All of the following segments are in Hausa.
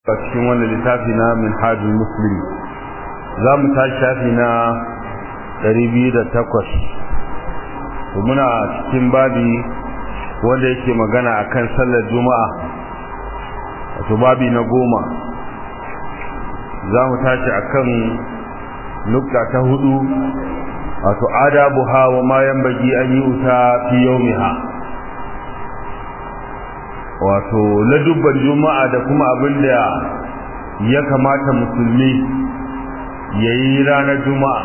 a cikin wanda littafi na min hajji muslim za mu tashi shafi na 208 to muna cikin babi wanda yake magana akan sallar juma'a wato babi na goma za mu tashi akan nukta ta hudu wato adabuha wa ma yanbaghi an yi uta fi yawmiha wato ladubban juma'a da kuma abin da ya kamata musulmi ya yi ranar juma'a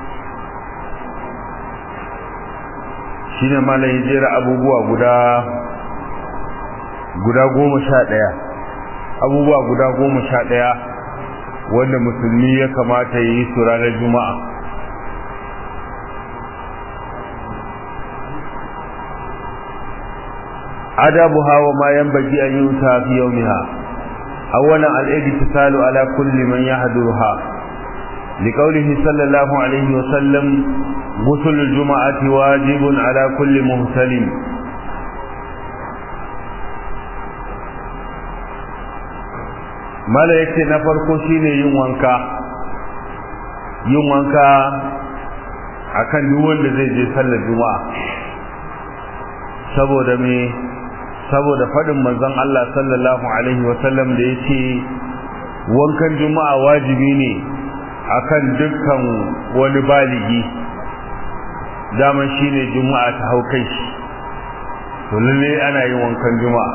shine malam ya jera abubuwa guda guda goma sha ɗaya abubuwa guda goma sha ɗaya wanda musulmi ya kamata ya yi su ranar juma'a adabuha wa ma yanbaghi an yuta fi yawmiha awwalan al-igtisalu ala kulli man yahduruha لقوله صلى الله عليه وسلم غسل الجمعة واجب على كل مهتلم mala yake na farko shine yin wanka yin wanka akan duk wanda zai je sallar juma'a saboda me saboda fadin manzon Allah sallallahu alaihi wasallam da yake wankan juma'a wajibi ne akan dukkan wani baligi daman shine juma'a ta hau kai shi to lalle ana yin wankan juma'a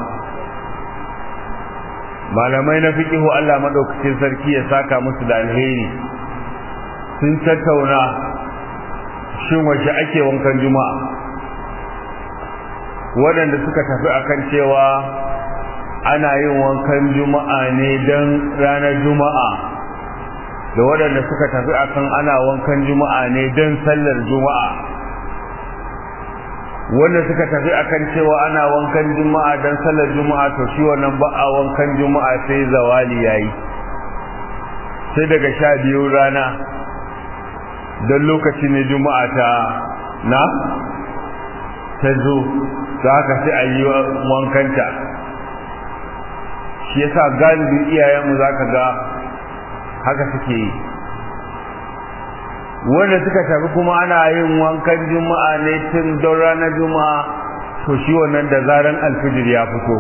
malamai na fiqihu Allah madaukakin sarki ya saka musu da alheri sun tattauna shin wace ake wankan juma'a waɗanda suka tafi akan cewa ana yin wankan juma'a ne don ranar juma'a da waɗanda suka tafi akan ana wankan juma'a ne don sallar juma'a wanda suka tafi akan cewa ana wankan juma'a don sallar juma'a to shi wannan ba a wankan juma'a sai zawali yayi sai daga sha biyu rana don lokaci ne juma'a ta na ta zo da haka sai a yi wankanta shi yasa galibin iyayenmu za ka ga haka suke yi wanda suka tafi kuma ana yin wankan juma'a ne tun don ranar juma'a to shi wannan da zaran alfijir ya fito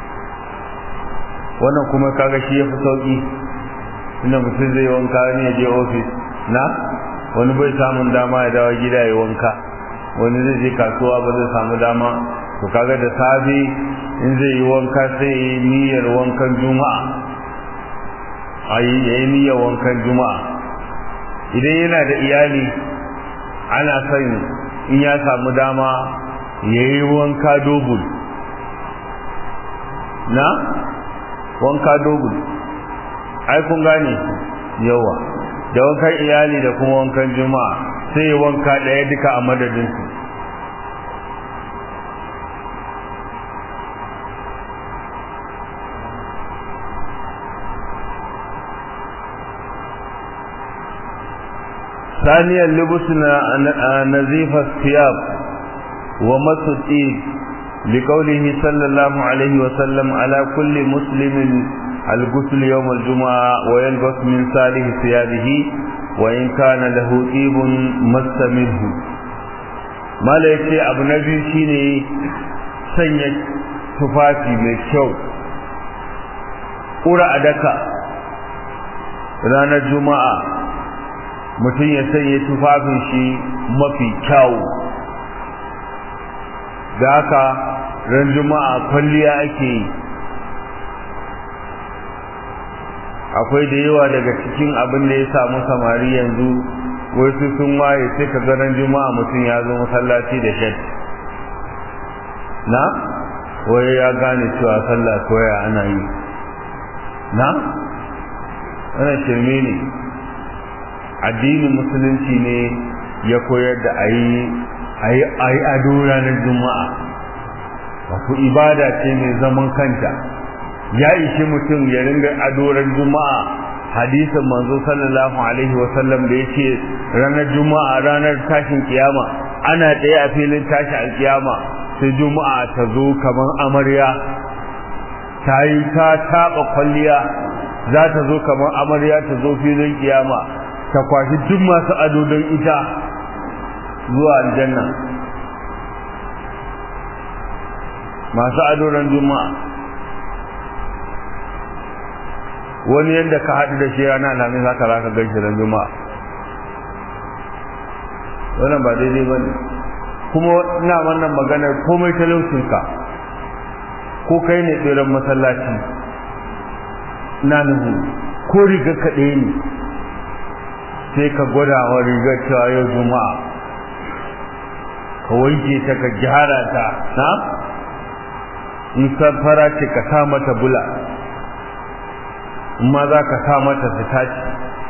wannan kuma kaga shi ya fi sauki inda mutum zai wanka ne ya je ofis na wani bai samun dama ya dawo gida ya wanka wani zai je kasuwa ba zai samu dama to kaga da safe in zai yi wanka sai ya yi niyyar wankan juma'a a yi niyyar wankan juma'a idan yana da iyali ana son in ya samu dama ya yi wanka dobul na wanka dobul ai kun gane yawa da wankan iyali da kuma wankan juma'a sai wanka ɗaya duka a madadinsu ثانيا لبسنا نزيف الثياب ومس الإيد لقوله صلى الله عليه وسلم على كل مسلم الغسل يوم الجمعة ويلبس من صالح ثيابه وإن كان له طيب مس منه ما ليس أبو نبي شيني سنة تفاتي من الشوق ƙura a daka ranar juma'a mutum ya sanya tufafin shi mafi kyawu da haka ran juma'a kwalliya ake yi akwai da yawa daga cikin abin da ya samu samari yanzu wasu sun waye sai ka ga ran juma'a mutum ya zo masallaci da shed na waye ya gane cewa sallah koya ana yi na ana shirme ne addinin musulunci ne ya koyar da a yi ado ranar juma'a wato ibada ce mai zaman kanta ya ishi mutum ya ringa adoran juma'a hadisin manzo sallallahu alaihi wasallam da yace ranar juma'a ranar tashin kiyama ana tsaye a filin tashi alkiyama sai juma'a ta zo kamar amarya ta yi ta taɓa kwalliya za ta zo kamar amarya ta zo filin kiyama ta kwashi duk masu ado don ita zuwa aljanna masu ado ran juma'a wani yadda ka haɗu da shi rana alhamis haka za ka gaishe ran juma'a wannan ba daidai ba ne kuma ina wannan maganar komai talaucinka ko kai ne tseren masallaci na nuhu ko rigar ka ɗaya ne sai ka gwada wa rigar cewa yau juma'a ka wanke ta ka gyara ta na in fara ce ka sa mata bula ma za ka sa mata sitaci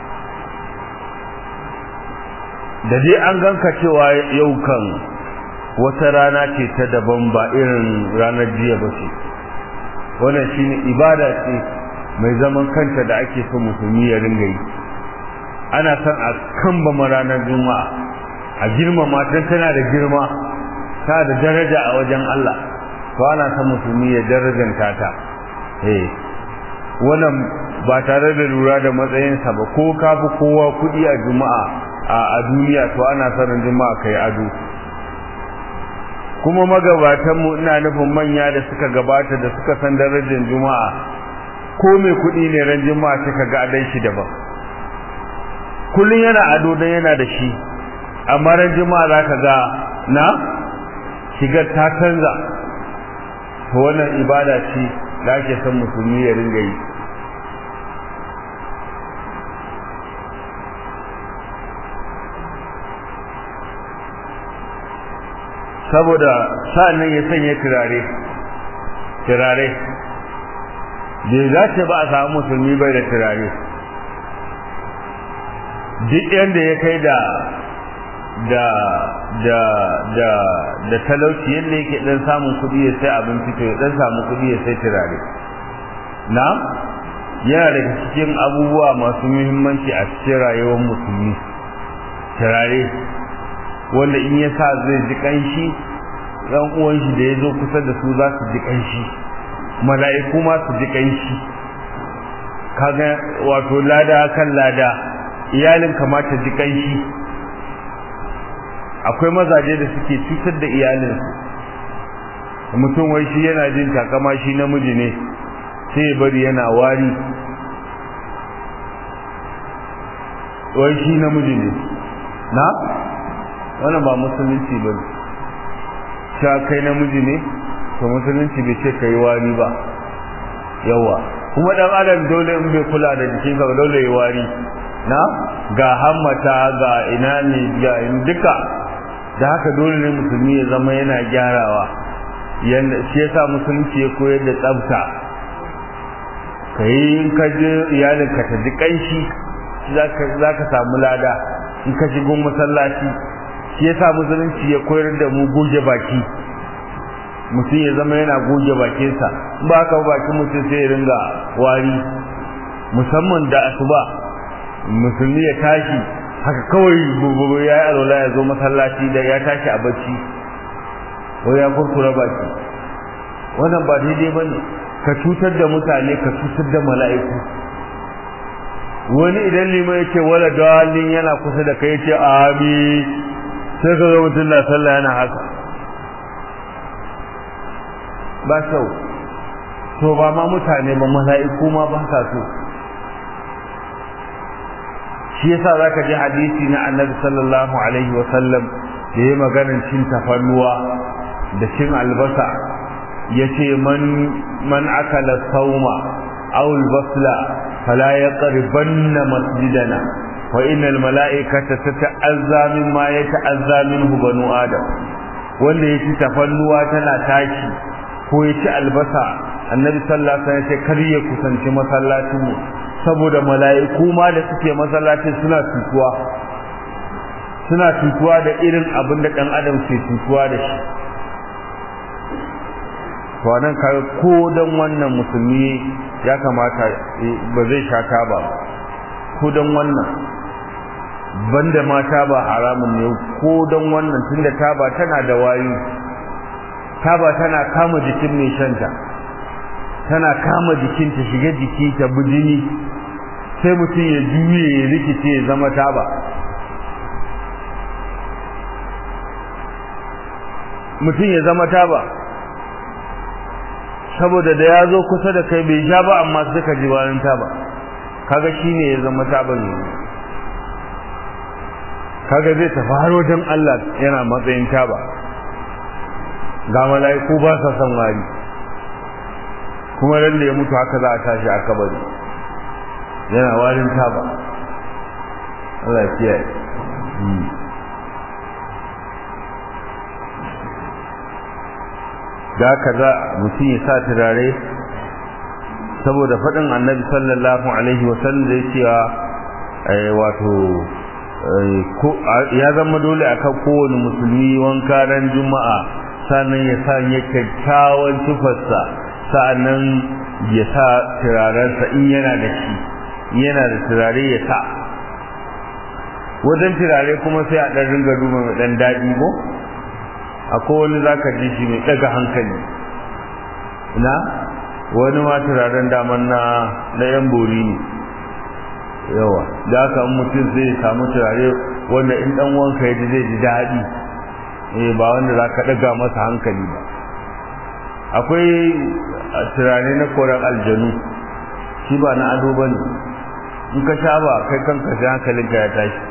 da dai an ganka cewa yau kan wata rana ce ta daban ba irin ranar jiya ba ce wannan shine ibada ce mai zaman kanta da ake so musulmi ya ringa yi ana son a kambama ranar juma'a a girmama don tana da girma ta da daraja a wajen Allah to ana son musulmi ya darajanta ta eh wannan ba tare da lura da matsayinsa ba ko ka fi kowa kuɗi a juma'a a duniya to ana son juma'a kai ado kuma magabatanmu ina nufin manya da suka gabata da suka san darajar juma'a ko mai kuɗi ne ran juma'a suka ga adai shi daban kullun yana ado dan yana da shi amma ran juma'a zaka ga na shigar ta canza to wannan ibada ce da ake son musulmi ya ringa yi saboda sa'annan ya sanya turare turare bai zace ba a samu musulmi bai da turare duk yadda ya kai da da da da da talauci yadda yake dan samun kuɗi ya sai abinci to ya dan samu kuɗi ya sai turare na yana daga cikin abubuwa masu muhimmanci a cikin rayuwar musulmi turare wanda in ya sa zai ji kanshi ran uwan shi da ya zo kusa da su za su ji kanshi mala'iku ma su ji kanshi kaga wato lada kan lada iyalin kamata ji kanshi akwai mazaje da suke cutar da iyalinsu mutum wai shi yana jin takama shi namiji ne sai ya bari yana wari wai shi namiji ne na wannan ba musulunci ba ne sha kai namiji ne to musulunci bai ce kai wari ba yawa kuma dan adam dole in bai kula da jikinsa ba dole ya wari na ga hammata ga ina ne ga duka da haka dole ne musulmi ya zama yana gyarawa yanda shi yasa musulunci ya koyar da tsafta kai in ka je iyalin ka ta ji kanshi za ka samu lada in ka shigo masallaci shi yasa musulunci ya koyar da mu goge baki mutum ya zama yana goge bakinsa ba ka bakin mutum sai ya ringa wari musamman da asuba musulmi ya tashi haka kawai bubu ya yi alwala ya zo masallaci da ya tashi a bacci ko ya kurkura baki wannan ba daidai ba ne ka cutar da mutane ka cutar da mala'iku wani idan liman ya ce wala dalin yana kusa da kai ce amin sai ka ga mutum na sallah yana haka ba kyau to ba ma mutane ba mala'iku ma ba sa so shi yasa zaka ji hadisi na annabi sallallahu alaihi wa sallam da yayi maganar cin tafannuwa da cin albasa yace man man akala sauma aw albasla fala yaqribanna masjidana wa innal mala'ikata tata'azza mimma yata'azza minhu banu adam wanda yaci tafannuwa tana tashi ko yaci albasa annabi sallallahu alaihi wasallam ya ce kar ya kusanci masallacin mu saboda mala'iku ma da suke masallacin suna tutuwa suna tutuwa da irin abin da dan adam ke tutuwa da shi to nan ka ko dan wannan musulmi ya kamata ba zai sha taba ba ko dan wannan banda ma taba haramun ne ko dan wannan tunda taba tana da wayu taba tana kama jikin mai shanta tana kama jikin ta shiga jiki ta bujini sai mutum ya juye ya rikice ya zama taba mutum ya zama taba saboda da ya zo kusa da kai bai sha ba amma suka ji bayan taba kaga shine ya zama taba ne kaga zai tafi har wajen Allah yana matsayin taba ga mala'iku ba sa son wari kuma lalle ya mutu haka za a tashi a kabari yana warin taba Allah ya kiyaye da kaza mutum ya sa turare saboda faɗin annabi sallallahu alaihi wasallam da ya cewa wato ya zama dole akan kowane musulmi wanka ran juma'a sannan ya sa ya kyakkyawan tufarsa sa'annan ya sa turarensa in yana da shi yana da turare ya sa wajen turare kuma sai a ɗan ringa duba mai ɗan daɗi ko akwai wani za ka ji shi mai ɗaga hankali na wani ma turaren daman na na yan bori ne yawa da haka mutum zai samu turare wanda in ɗan wanka ya ji zai ji daɗi eh ba wanda za ka ɗaga masa hankali ba akwai turare na koren aljanu shi ba na ado ba ne in ka sha ba kai kanka sai hankalinka ya tashi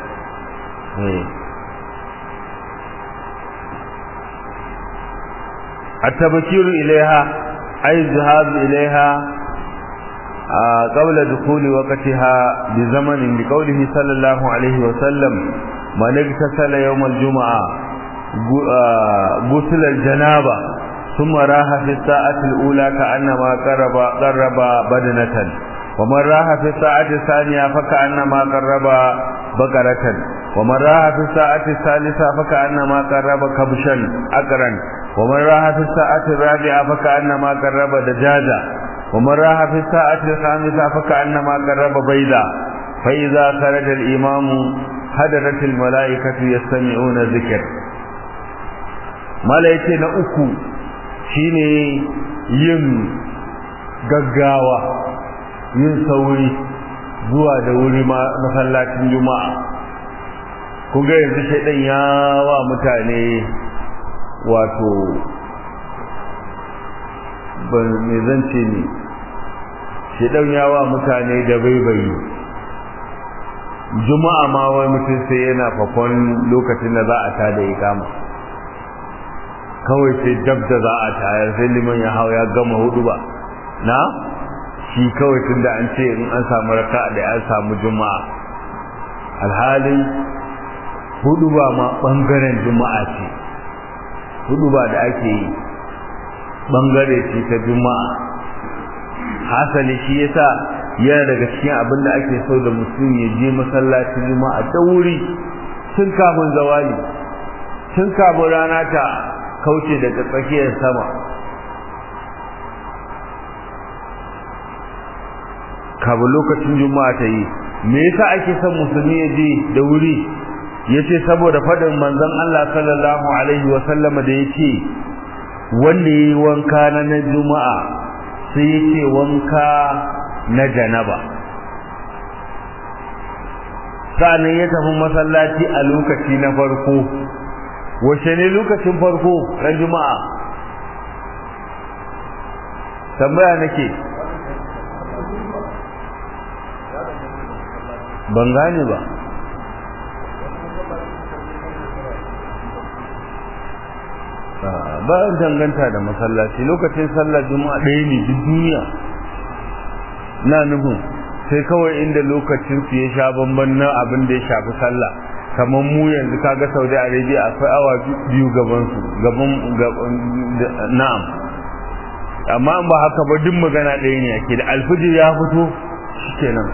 التبكير إليها أي الذهاب إليها قبل دخول وقتها بزمن بقوله صلى الله عليه وسلم من اغتسل يوم الجمعة غسل الجنابة ثم راح في الساعة الأولى كأنما قرب قرب بدنة ومن راح في الساعة الثانية فكأنما قرب بقرة ومن راح في الساعة الثالثة فكأنما قرب كبشا أقرا ومن راح في الساعة الرابعة فكأنما قرب دجاجة ومن راح في الساعة الخامسة فكأنما قرب بيضا فإذا خرج الإمام هدرت الملائكة يستمعون الذكر malaike na uku shine yin gaggawa yin sauri zuwa da wuri masallacin juma'a kun ga yanzu shaidan ya wa mutane wato ban me zance ne shaidan ya wa mutane da baibayi juma'a ma wai mutum sai yana fakon lokacin da za a tada ikama kawai sai dab da za a tayar sai liman ya hau ya gama hudu ba na shi kawai tun da an ce in an samu raka da an samu juma'a alhalin hudu ba ma bangaren juma'a ce hudu ba da ake yi bangare ce ta juma'a hasali shi yasa yana daga cikin abin da ake so da mutum ya je masallacin juma'a da wuri tun kafin zawali tun kafin rana ta kauce daga tsakiyar sama kabu lokacin juma'a ta yi me yasa ake son musulmi ya je da wuri yace saboda fadin manzon Allah sallallahu alaihi wa sallama da yace wanda yayi wanka na na juma'a sai yake wanka na janaba sa'annan ya tafi masallaci a lokaci na farko wace ne lokacin farko ran juma'a tambaya nake ban gane ba ba danganta da masallaci lokacin sallar juma'a ɗaya ne duk duniya na nufin sai kawai inda lokacin su ya sha bamban na abin da ya shafi sallah kamar mu yanzu kaga Saudi Arabia akwai awa biyu gaban su gaban na'am amma ba haka ba duk magana ɗaya ne ake da alfijir ya fito shikenan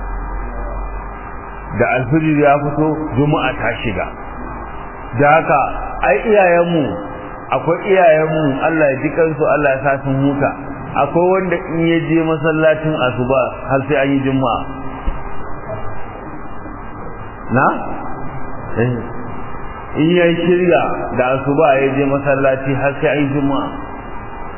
da alfijir ya fito juma'a ta shiga da haka ai iyayenmu akwai iyayenmu Allah ya ji kansu Allah ya sa sun huta akwai wanda in ya je masallacin asuba har sai an yi juma'a na in ya shirya da asuba ya je masallaci har sai an yi juma'a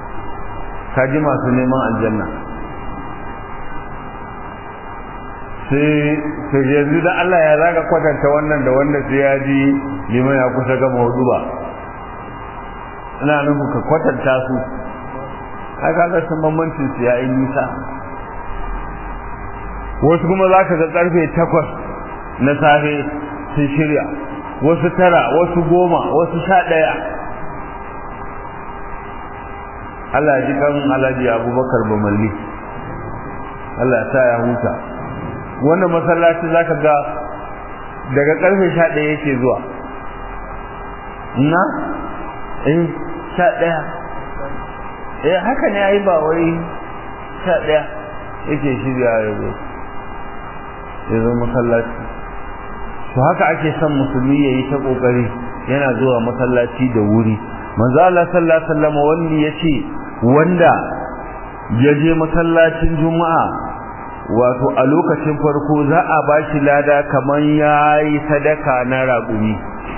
ka ji masu neman aljanna sai sai yanzu da Allah ya zaga kwatanta wannan da wanda sai ya ji liman ya kusa gama hudu ba ina nufin ka kwatanta su ai kaga sun bambancin su ya yi nisa wasu kuma za ka ga karfe takwas na safe sun shirya wasu tara wasu goma wasu sha ɗaya Allah ya ji kan Alhaji Abubakar Bamalli Allah ya sa ya huta wannan masallaci zaka ga daga karfe 11 yake zuwa na eh 11 eh haka ne ai ba wai 11 yake shirya ya zo ya zo masallaci to haka ake son musulmi yayi ta kokari yana zuwa masallaci da wuri manzo Allah sallallahu alaihi wasallam wanda yace wanda ya je masallacin juma'a wato a lokacin farko za a ba shi lada kamar ya yi sadaka na raƙumi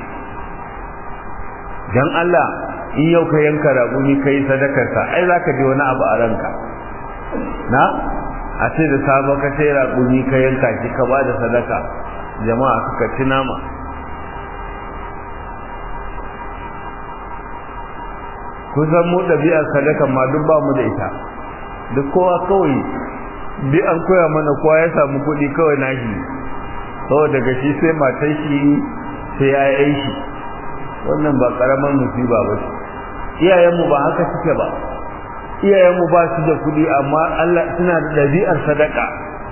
don Allah in yau ka yanka raƙumi ka yi sadakarsa ai za ka ji wani abu a ranka na a ce da sabon ka sai raƙumi ka yanka shi ka ba da sadaka jama'a suka ci nama kusan mu ɗabi'ar sadakan ma duk ba mu da ita duk kowa kawai bi an koya mana kowa ya samu kuɗi kawai nashi saboda daga shi sai matan shi sai ya yi shi wannan ba ƙaramin musiba ba ce iyayenmu ba haka suke ba iyayenmu ba su da kuɗi amma Allah suna da ɗabi'ar sadaka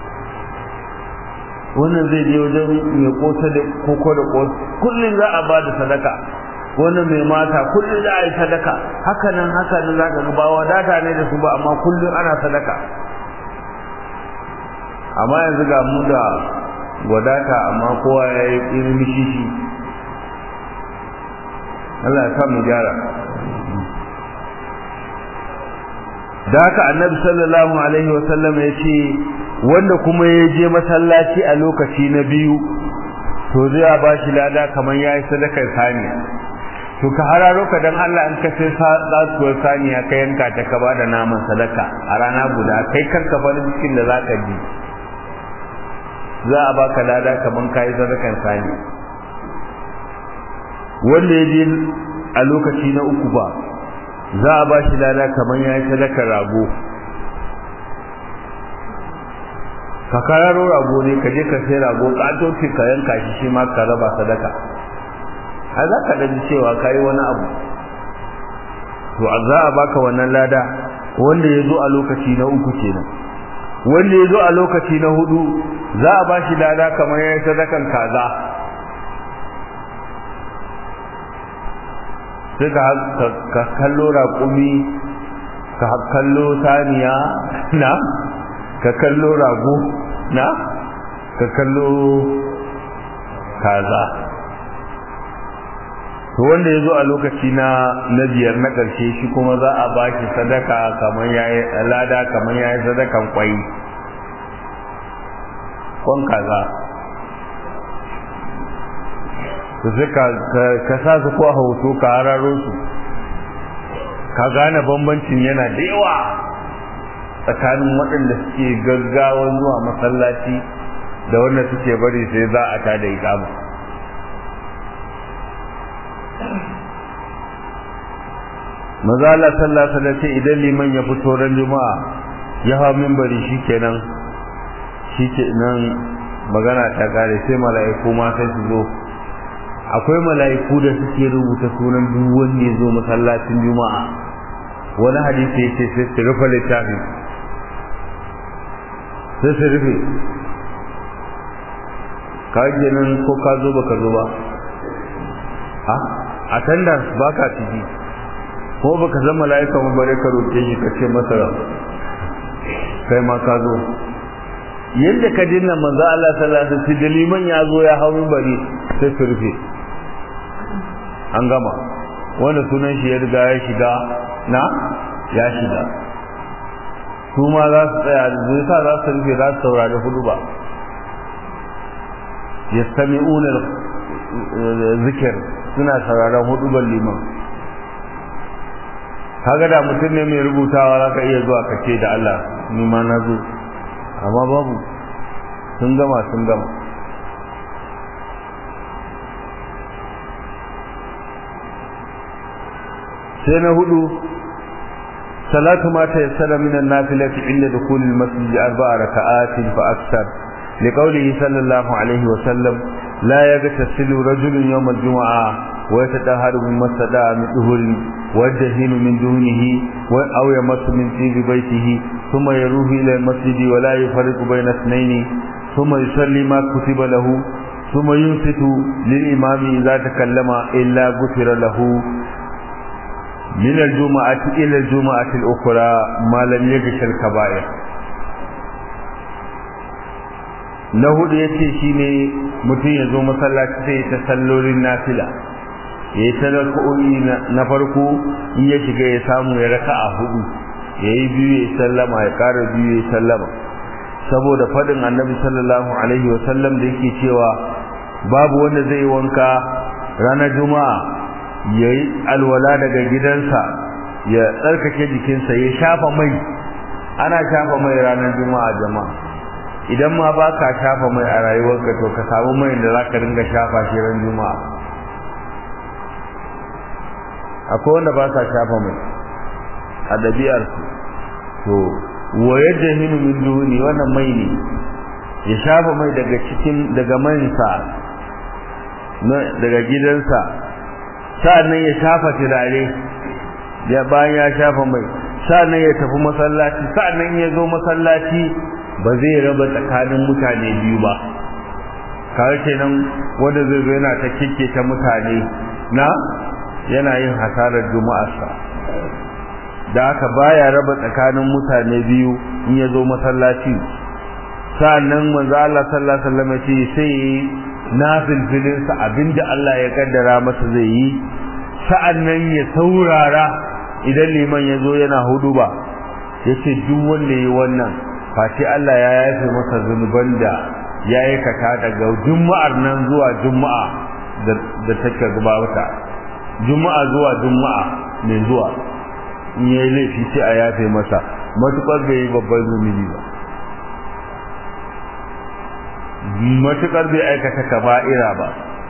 wannan zai je wajen mai kota da koko da kota kullum za a ba da sadaka wannan mai mata kullum za a yi sadaka haka nan haka nan za ka ga ba wadata ne da su ba amma kullum ana sadaka amma yanzu ga mu da wadata amma kowa ya yi irin mishishi Allah ya mu gyara da haka annabi sallallahu alaihi wasallam ya ce wanda kuma ya je masallaci a lokaci na biyu to zai ba shi lada kamar ya yi sadakar saniya to ka hararo ka dan Allah in ka sai tsatsuwar saniya ka yanka ta ka bada naman sadaka a rana guda kai kanka farin cikin da zaka ji za a baka lada kaman kayi sadakan saniya wanda ya je a lokaci na uku ba za a ba shi lada kaman ya yi sadakar rago ka kararo rago ne ka je ka sai rago ƙatoci ka yanka shi shi ma ka raba sadaka a za ka ɗan cewa ka yi wani abu to a za a baka wannan lada wanda ya zo a lokaci na uku kenan wanda ya zo a lokaci na hudu za a ba shi lada kamar ya yi sadakan kaza sai ka kallo raƙumi ka kallo saniya na ka kallo rago na ka kallo kaza to wanda ya zo a lokaci na na biyar na ƙarshe shi kuma za a ba shi sadaka kamar ya yi lada kamar ya yi sadakan kwai kwan kaza to sai ka sa su ko a hoto ka hararo su ka gane bambancin yana da yawa tsakanin waɗanda suke gaggawan zuwa masallaci da wanda suke bari sai za a ta da ikama maza Allah sallallahu alaihi wasallam idan liman ya fito ran juma'a ya hawa minbari shikenan shikenan magana ta kare sai mala'iku ma sai su zo akwai mala'iku da suke rubuta sunan duk wanda ya zo masallacin juma'a wani hadisi yace sai su rufe littafin sai su rufe ka nan ko ka zo baka zo ba a attendance baka ciki ko baka zan mala'ika mu bare ka roke shi ka ce masa kai ma ka zo yadda ka dinna manzo Allah sallallahu alaihi wasallam da liman ya zo ya hawo bari sai su rufe an gama wanda sunan shi ya riga ya shiga na ya shiga su ma za su tsaya zai sa za su rufe za su saurari hudu ba yastami'una zikir suna sauraron hudu ban liman kaga da mutum ne mai rubutawa za ka iya zuwa ka ce da Allah ni ma na zo amma babu sun gama sun gama sai na hudu salatu ma ta yassara min an-nafilati inda dukhul al-masjid arba'a raka'atin fa akthar liqawlihi sallallahu alaihi wa sallam la yaghtasilu rajulun yawm al-jum'ah wa yatahharu min masada min duhul wajhin min dunihi wa aw yamassu min tibi baytihi thumma yaruhu ila al-masjid wa la yufarriqu bayna ithnayn thumma yusalli ma kutiba lahu ثم ينصت للإمام إذا تكلم إلا غفر له من الجمعة إلى الجمعة الأخرى ما لم يغش الكبائر na hudu ya ce shi ne mutum ya zo masallaci sai ta sallolin nafila ya yi talako'i na farko in ya shiga ya samu ya raka a hudu ya yi biyu ya sallama ya kara biyu ya sallama saboda faɗin annabi sallallahu alaihi wasallam da yake cewa babu wanda zai wanka ranar juma'a ya yi alwala daga gidansa ya tsarkake jikinsa ya shafa mai ana shafa mai ranar juma'a jama'a idan ma ba ka shafa mai a rayuwarka to ka samu mai da za ka ringa shafa shi ran juma'a akwai wanda ba sa shafa mai a ɗabi'arsu to wa yadda hinu min duhuni wannan mai ne ya shafa mai daga cikin daga mansa daga gidansa sa'annan ya shafa turare ya bayan ya shafa mai sa'annan ya tafi masallaci sa'annan ya zo masallaci ba zai raba tsakanin mutane biyu ba kawai kenan wanda zai zo yana ta kike ta mutane na yana yin hasarar juma'arsa da haka baya raba tsakanin mutane biyu in ya zo masallaci sa'annan manzo Allah sallallahu alaihi wasallam ce sai na filfilinsa abinda Allah ya kaddara masa zai yi sa'annan ya saurara idan liman ya zo yana hudu ba ya ce duk wanda ya yi wannan face Allah ya yafe masa zunuban da ya aikata daga juma'ar nan zuwa juma'a da take gabata juma'a zuwa juma'a mai zuwa in ya yi laifi sai a yafe masa matuƙar bai yi babban zunubi ba matuƙar bai aikata kaba'ira ba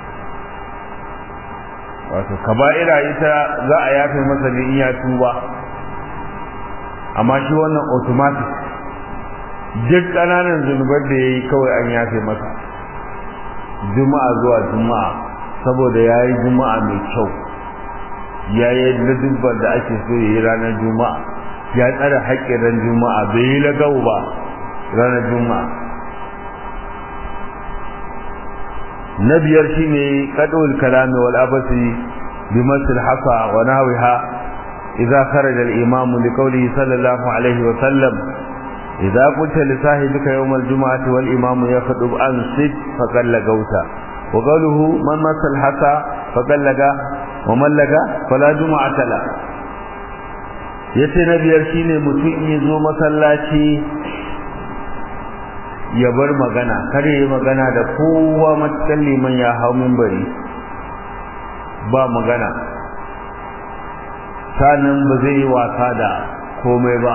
wato kaba'ira ita za a yafe masa ne in ya tuba amma shi wannan automatic duk ƙananan zunubar da ya yi kawai an yafe masa juma'a zuwa juma'a saboda ya yi juma'a mai kyau ya yi ladubbar da ake so ya yi ranar juma'a ya tsara haƙƙin ran juma'a bai yi lagau ba ranar juma'a na biyar shine qadul kalami wal abasi bi masal hasa wa nahwiha idza kharaja al imam li qawlihi sallallahu alaihi wa sallam idza qulta li sahibika yawm al jum'ati wal imam yakhdub an sid faqad lagauta wa qawluhu man masal hasa faqad laga wa man laga fala jum'ata la yace na biyar shine mutum in zo masallaci ya bar magana kar yi magana da kowa matakan liman ya hau mimbari ba magana sanin ba zai yi wasa da komai ba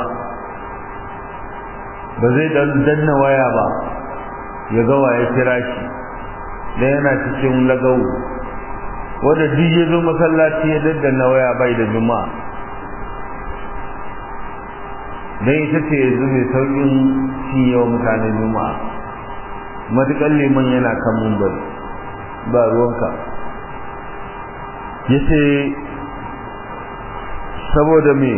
ba zai danna waya ba ya ga waye kira shi da yana cikin lagau wanda duk ya zo masallaci ya daddanna waya bai da juma'a don ita ce yanzu mai saukin shi yawa mutane juma'a matuƙar liman yana kan mumbar ba ruwanka ya ce saboda me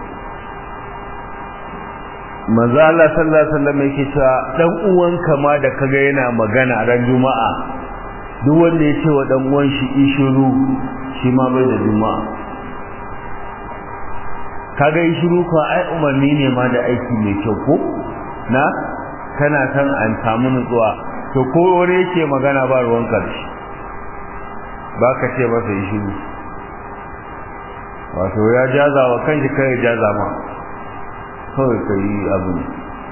maza Allah sallallahu alaihi wasallam yake cewa dan uwanka ma da kaga yana magana ran juma'a duk wanda ya ce wa dan uwan shi ishiru shi ma bai da juma'a kaga yi shiru ko ai umarni ne ma da aiki mai kyau ko na kana san an samu nutsuwa to ko wani yake magana ba ruwan karshe ba ka ce masa yi shiru wato ya jaza wa kanshi kai jaza ma kawai ka yi abu ne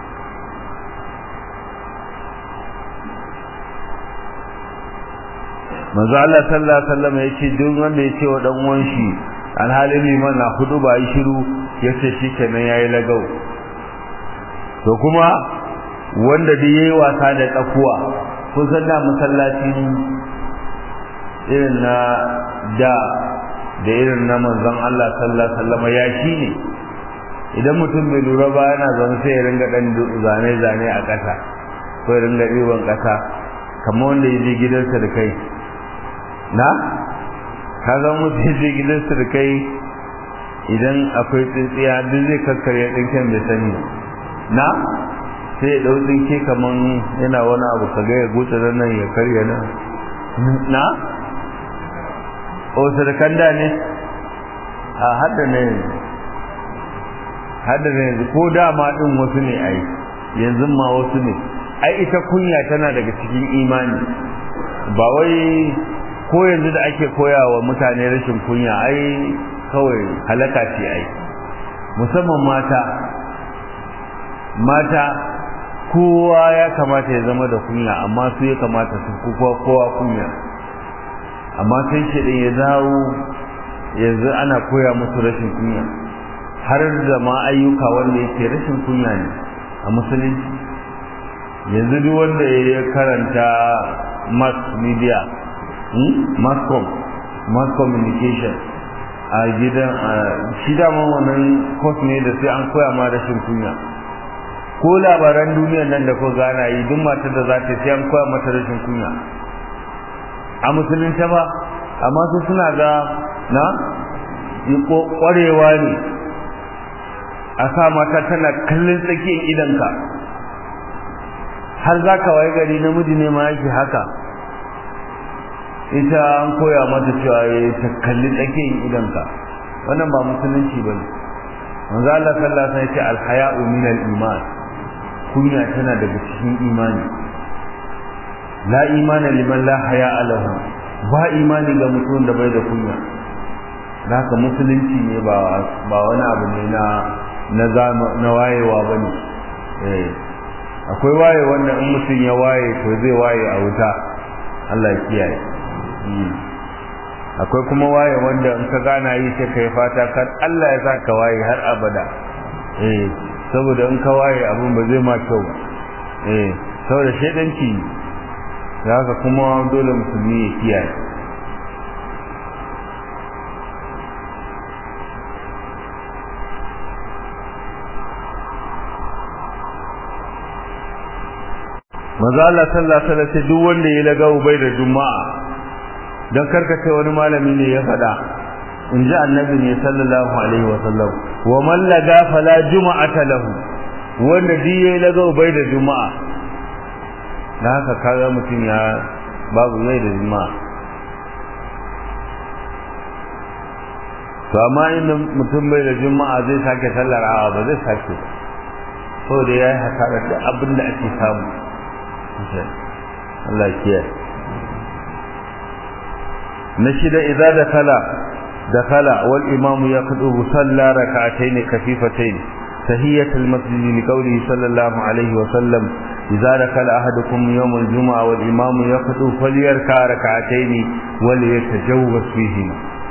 manzo Allah sallallahu alaihi wasallam yace duk wanda ya ce wa dan uwan shi alhalin liman na hudu ba yi shiru ya ce shi kenan ya yi lagau to kuma wanda duk yayi wasa da tsakuwa kun san da masallaci irin na da da irin na manzon Allah sallallahu alaihi wasallam ya ne idan mutum bai lura ba yana zaune sai ya ringa dan zane zane a ƙasa ko ya ringa ɗiban ƙasa kamar wanda ya je gidansa da kai na ka ga mutum ya je gidansa da kai idan akwai tsintsiya duk zai kakkarya tsinken bai sani na sai ya ɗau tsinke kamar yana wani abu ka ga ya gutsa nan ya karya nan na o sadakan da ne a hada ne hada ne ko dama din wasu ne ai yanzu ma wasu ne ai ita kunya tana daga cikin imani ba wai ko yanzu da ake koyawa mutane rashin kunya ai kawai halaka ce ai musamman mata mata kowa ya kamata ya zama da kunya amma su ya kamata su kuwa kowa kunya amma sai shi din ya dawo yanzu ana koya musu rashin kunya har da ma ayyuka wanda yake rashin kunya ne a musulunci yanzu duk wanda ya karanta mass media mass com mass communication a gidan shi dama wannan course ne da sai an koya ma rashin kunya ko labaran duniyar nan da ko gana yi duk matar da za ta sai an koya mata rashin kunya a musulunta ba amma su suna ga na kwarewa ne a sa mata tana kallon tsakiyar idanka har za ka waye gari namiji ne ma yake haka ita an koya mata cewa ya ta kalli tsakiyar idanka wannan ba musulunci ba ne manzo Allah sallallahu alaihi wasallam ya ce al-haya'u min al-iman kunya tana daga cikin imani la imana liman la haya lahu ba imani ga mutum da bai da kunya haka musulunci ne ba ba wani abu ne na na na wayewa bane eh akwai waye wanda in mutum ya waye to zai waye a wuta Allah ya kiyaye akwai kuma waye wanda in ka gana yi sai kai fata kan Allah ya saka waye har abada eh saboda in ka waye abun ba zai ma kyau ba eh saboda shedanci da haka kuma dole musulmi ya kiyaye maza Allah sallallahu alaihi wasallam duk wanda ya laga ubai da juma'a dan karkace wani malami ne ya faɗa in ji annabi ne sallallahu alaihi wasallam wa man laga fala juma'ata lahu wanda duk ya laga ubai da juma'a da haka kaga mutum ya babu mai da juma'a to amma inda mutum bai da juma'a zai sake sallar awa ba zai sake so da ya yi hasarar da abin da ake samu Allah kiyaye na shida idza dakala dakala wal imamu yaqdubu salla rak'atayn kafifatayn تهية المسجد لقوله صلى الله عليه وسلم إذا دخل أحدكم يوم الجمعة والإمام يخطب فليركع ركعتين وليتجوز فيهما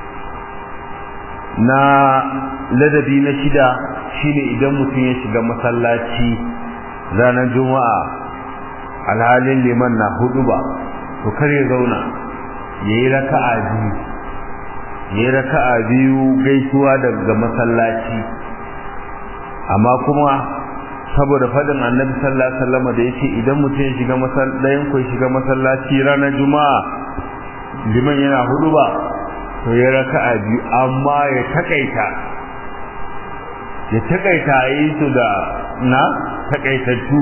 na ladabi na shida shine idan mutum ya shiga masallaci ranar juma'a alhalin liman na hudu ba to kar ya zauna yayi raka'a biyu yayi raka'a biyu gaisuwa daga masallaci amma kuma saboda fadin annabi sallallahu alaihi wasallam da yace idan mutum ya shiga masallaci ko shiga masallaci ranar juma'a liman yana hudu ba to ya raka'a biyu amma ya takaita ya takaita yi su da na takaitattu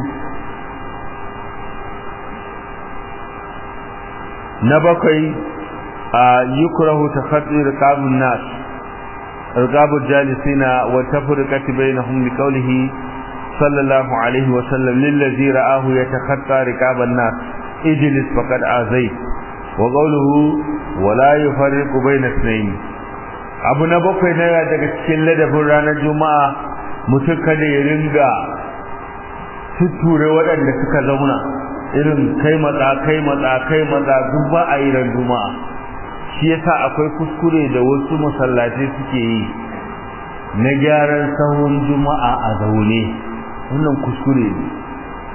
na bakwai a yukrahu takhaddi riqabun nas riqabul jalisina wa tafriqati bainahum liqawlihi sallallahu alaihi wa sallam lillazi ra'ahu yatakhatta riqaban nas ijlis faqad azayt wa qawluhu wa la yufarriqu bayna ithnayn abu na bakwai na daga cikin ladabin ranar juma'a mutum kada ya ringa tutture waɗanda suka zauna irin kai matsa kai matsa kai matsa duk ba a yi ran juma'a shi yasa akwai kuskure da wasu masallatai suke yi na gyaran sahun juma'a a zaune wannan kuskure ne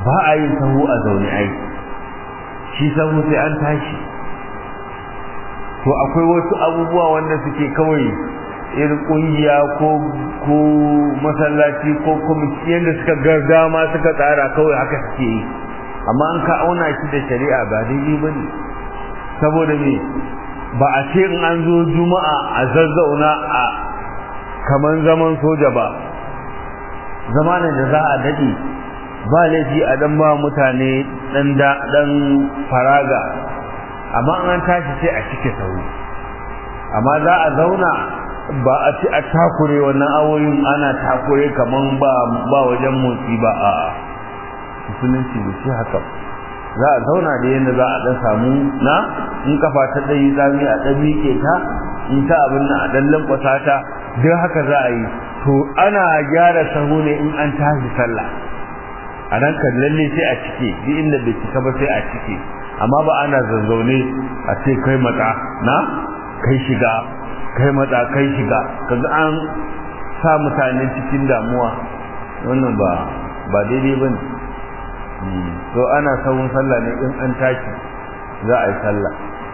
ba a yin sahu a zaune ai shi sahu sai an tashi to akwai wasu abubuwa wanda suke kawai irin kungiya ko ko masallaci ko kwamiti yadda suka gargama suka tsara kawai haka suke yi amma an ka auna shi da shari'a ba daidai ba ne saboda me ba a ce in an zo juma'a a zazzauna a kaman zaman soja ba zamanin da za a daɗe ba laifi a dan ba mutane dan dan faraga amma an tashi sai a cike sauri amma za a zauna ba a ci a takure wannan awoyin ana takure kaman ba ba wajen motsi ba a musulunci da shi haka za a zauna da yadda za a dan samu na in kafa ta dai zami a dan miƙe ta in ta abin nan a dan lankwasa ta duk haka za a yi to ana gyara sahu ne in an tashi sallah a nan kan lalle sai a cike duk inda bai cika ba sai a cike amma ba ana zazzaune a ce kai matsa na kai shiga kai matsa kai shiga kaga an sa mutane cikin damuwa wannan ba ba daidai ba ne to ana sahun sallah ne in an tashi za a yi sallah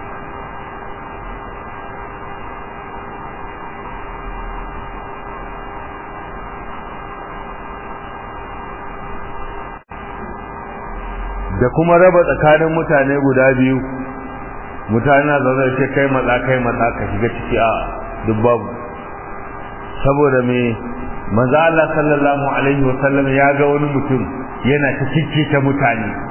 da kuma raba tsakanin mutane guda biyu mutane na zaune ce kai matsa kai matsa ka shiga ciki a duk babu saboda me manzo Allah sallallahu alaihi wasallam ya ga wani mutum yana ta cicce ta mutane